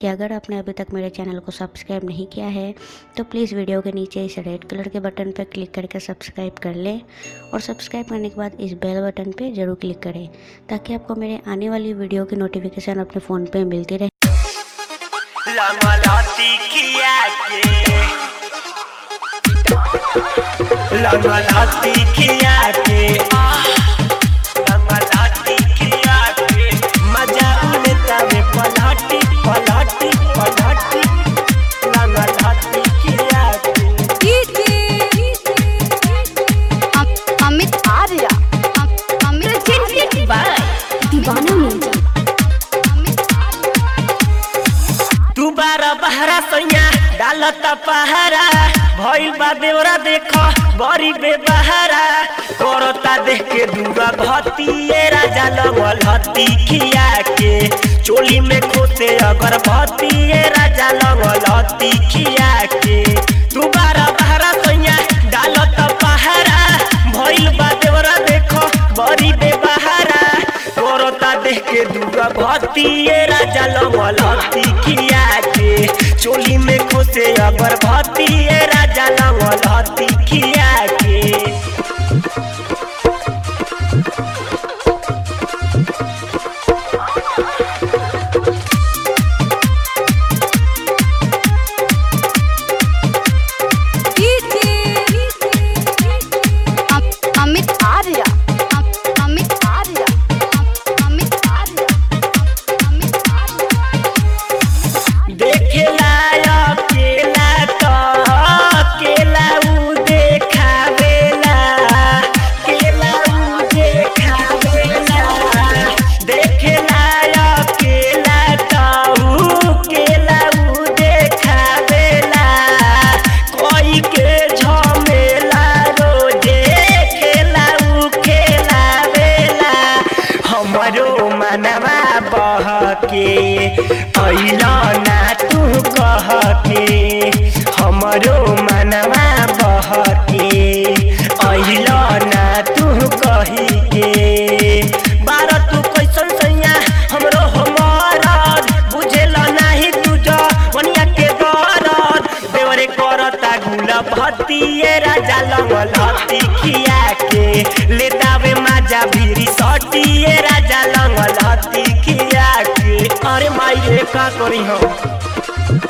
कि अगर आपने अभी तक मेरे चैनल को सब्सक्राइब नहीं किया है तो प्लीज़ वीडियो के नीचे इस रेड कलर के बटन पर क्लिक करके सब्सक्राइब कर लें और सब्सक्राइब करने के बाद इस बेल बटन पे ज़रूर क्लिक करें ताकि आपको मेरे आने वाली वीडियो की नोटिफिकेशन अपने फ़ोन पे मिलती रहे लंगलती किया के लंगलती किया के आह, लंगलती किया के मजा उन्हें तवे पलटी पलटी पलटी लंगलती किया के अम- अमित आर्य अम- Amit presented by Deewana music Amit तू बारा बहरा सैया डालत पहरा भइल बा देवरा देख बड़ी बेबहरा करता देख के दूरा भतिए राजा लगल हती खिया के चोली में खोसे अगर भतिए राजा लगल हती खिया के तू बारा बहरा सैया डालत पहरा भइल बा देवरा देख बड़ी बेबहरा करता देख के दूरा भतिए राजा लगल हती खिया के चोली में खोसे अगर भतिए राजा लगल हती खिया के अम- अमित आर्य अम- अमित आर्य अम- अमित आर्य अमित आर्य देखेला अकेला तो अकेला उ देखावेला केला उ देखावेला देखेला अकेला तो उ केला उ देखावेला कोई के झमेला रोजे खेला उ खेलावेला हमरो मनवा बहके अइला ना तू कहके हमरो मनवा बहके अइला ना तू कही के बार तू कैसन सैया हमरो हमरद बुझेला नाही तुझ वनिया के दरद देवरे करता गुला भतिए राजा लगल हती खिया के ले दावे माजा भीरी सटिए राजा लगल हती खिया के अरे माई रे का करी हम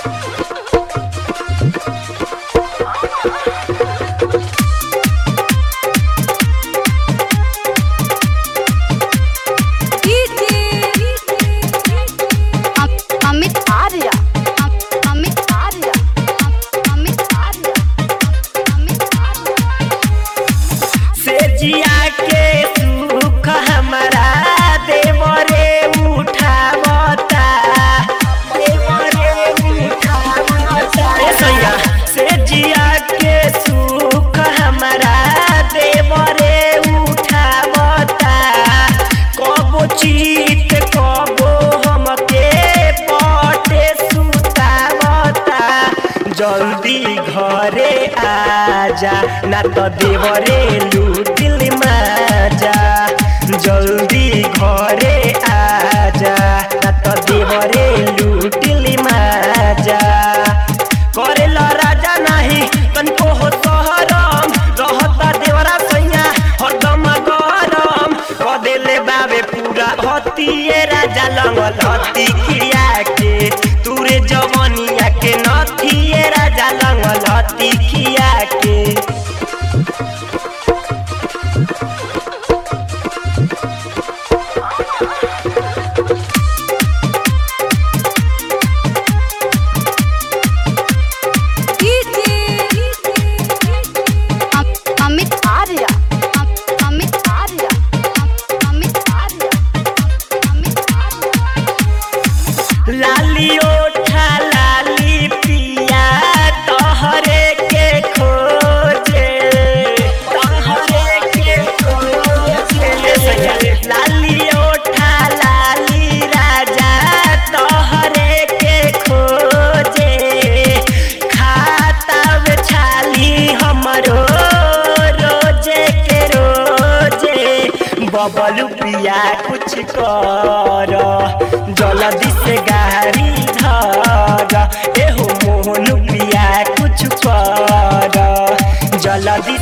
अम- अमित आर्य अम- अमित आर्य अम- अमित आर्य अमित आर्य से जिया के सुख हमारा देवरे उठावता देवरे उठावता ए सैया से जिया के सुख हमारा देवरे उठावता कबो चीत कबो हमके पटे सुतावता जल्दी घरे आजा ना तो देवरे लूटिल माजा जल्दी घरे आजा ना तो देवरे लूटिल माजा करेला राजा नाही तनको हो सहरम रहता देवरा सैया हरदम गरम कदेले बाबे पूरा हतिए राजा लंगल हती खिया के तुरे जवनिया के नथिए राजा लंगल हती खिया के अम- अमित आर्य अम- अमित आर्य अम- अमित आर्य अमित आर्य लाली ओठा लाली पिया तोहरे के खोजे तोहरे के खोजे लाली ओठा लाली राजा तोहरे के खोजे खाता में छाली हमरो रोजे के रोजे बबलू पिया कुछ कर जल्दी से गाड़ी धर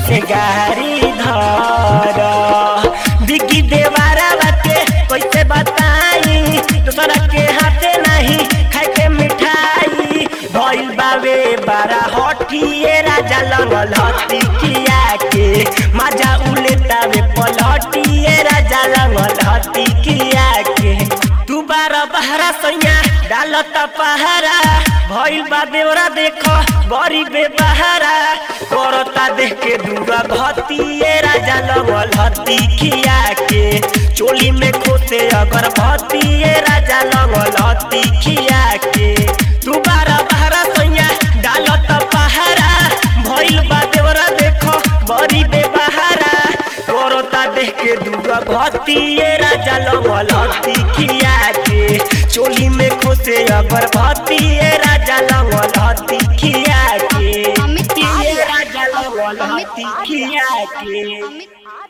से गारी धर बिकी देवारा बाते कैसे बताई दूसरा के हाथे नहीं खाए के मिठाई भइल बावे बारा हटिए राजा लंगल हती किया के मजा उलेतावे पलटिए राजा लंगल हती किया के तू बारा बहरा सैया डालत पहारा भइल बा देवरा देख बड़ी बेबहारा करता देख के दूरा भतिए राजा लंगल हती खिया के चोली में खोसे अगर भतिए राजा लंगल हती खिया के तू बारा बहरा सैया डालत पहारा भइल बा देवरा देख बड़ी बेबहारा करता देख के दूरा भतिए राजा लंगल हती खिया के चोली में खोसे अगर भतिए राजा लंगल हती खिया के अमित ये राजा लंगल हती खिया के अमित